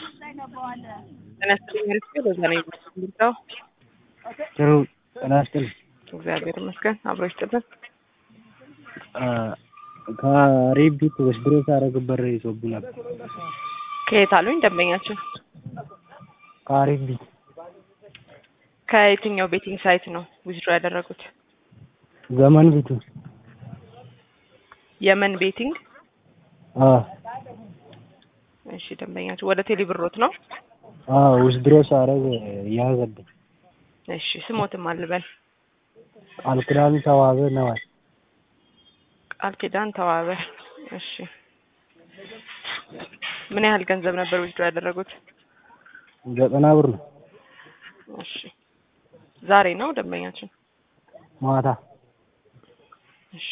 ጤና ይስጥልኝ ሪስፔ በዛ ነው የምትለው ጥሩ ጤና ይስጥልኝ። እግዚአብሔር ይመስገን አብሮ ይስጥልን። ከሬቢት ወስድሮ ሳረግ በር ይዞብኛል። ከየት አሉኝ ደንበኛችን? ከሬቢት ከየትኛው ቤቲንግ ሳይት ነው ዊዝድሮ ያደረጉት? ዘመን ቤቱ የመን ቤቲንግ። አዎ እሺ ደንበኛችን ወደ ቴሌ ብሮት ነው? አዎ ወስድሮ ሳረግ ያዘብኝ። እሺ ስሞትም አልበል ቃል ኪዳን ተዋበ ነዋል። ቃል ኪዳን ተዋበ። እሺ ምን ያህል ገንዘብ ነበር ዊዝድሮ ያደረጉት? ዘጠና ብር ነው። እሺ ዛሬ ነው ደንበኛችን? ማታ እሺ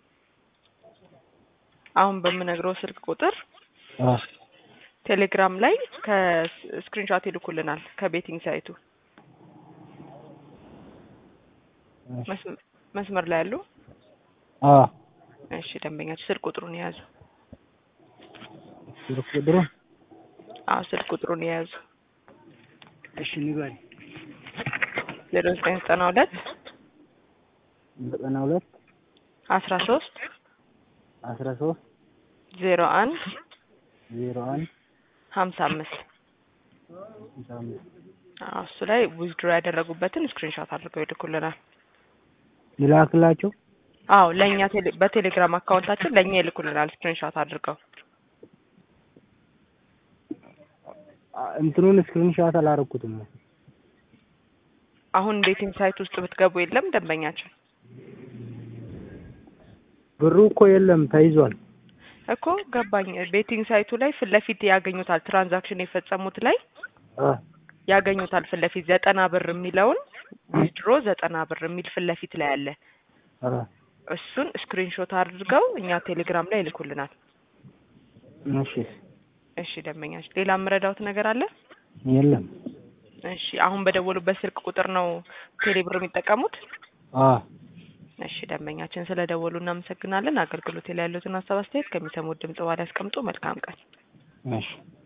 አሁን በምነግረው ስልክ ቁጥር አዎ ቴሌግራም ላይ ከስክሪንሾት ይልኩልናል ከቤቲንግ ሳይቱ መስመ- መስመር ላይ ያሉ አዎ እሺ ደንበኛችን ስልክ ቁጥሩን የያዙ ስልክ ቁጥሩ አዎ ስልክ ቁጥሩን የያዙ እሺ ንገሪ። ዜሮ ዘጠኝ ዘጠና ሁለት ዘጠና ሁለት አስራ ሶስት አስራ ሶስት ዜሮ አንድ ዜሮ አንድ ሀምሳ አምስት ሃምሳ አምስት አዎ እሱ ላይ ዊዝድሮ ያደረጉበትን ስክሪንሾት አድርገው ይልኩልናል። ይላክላቸው። አዎ ለእኛ ቴሌ- በቴሌግራም አካውንታችን ለእኛ ይልኩልናል ስክሪንሾት አድርገው። አ- እንትኑን ስክሪንሻት አላረኩትም። አሁን ቤቲንግ ሳይት ውስጥ ብትገቡ የለም ደንበኛችን ብሩ እኮ የለም ተይዟል። እኮ ገባኝ። ቤቲንግ ሳይቱ ላይ ፊት ለፊት ያገኙታል። ትራንዛክሽን የፈጸሙት ላይ አ ያገኙታል። ፊት ለፊት ዘጠና ብር የሚለውን ዊዝድሮ ዘጠና ብር የሚል ፊት ለፊት ላይ አለ። አ እሱን ስክሪንሾት አድርገው እኛ ቴሌግራም ላይ ይልኩልናል። እሺ እሺ ደንበኛችን፣ ሌላ የምረዳውት ነገር አለ? የለም። እሺ አሁን በደወሉበት ስልክ ቁጥር ነው ቴሌ ብር የሚጠቀሙት? አ እሺ ደንበኛችን፣ ስለ ደወሉ እናመሰግናለን። አገልግሎት ላይ ያሉትን ሀሳብ አስተያየት ከሚሰሙት ድምጽ በኋላ ያስቀምጡ። መልካም ቀን። እሺ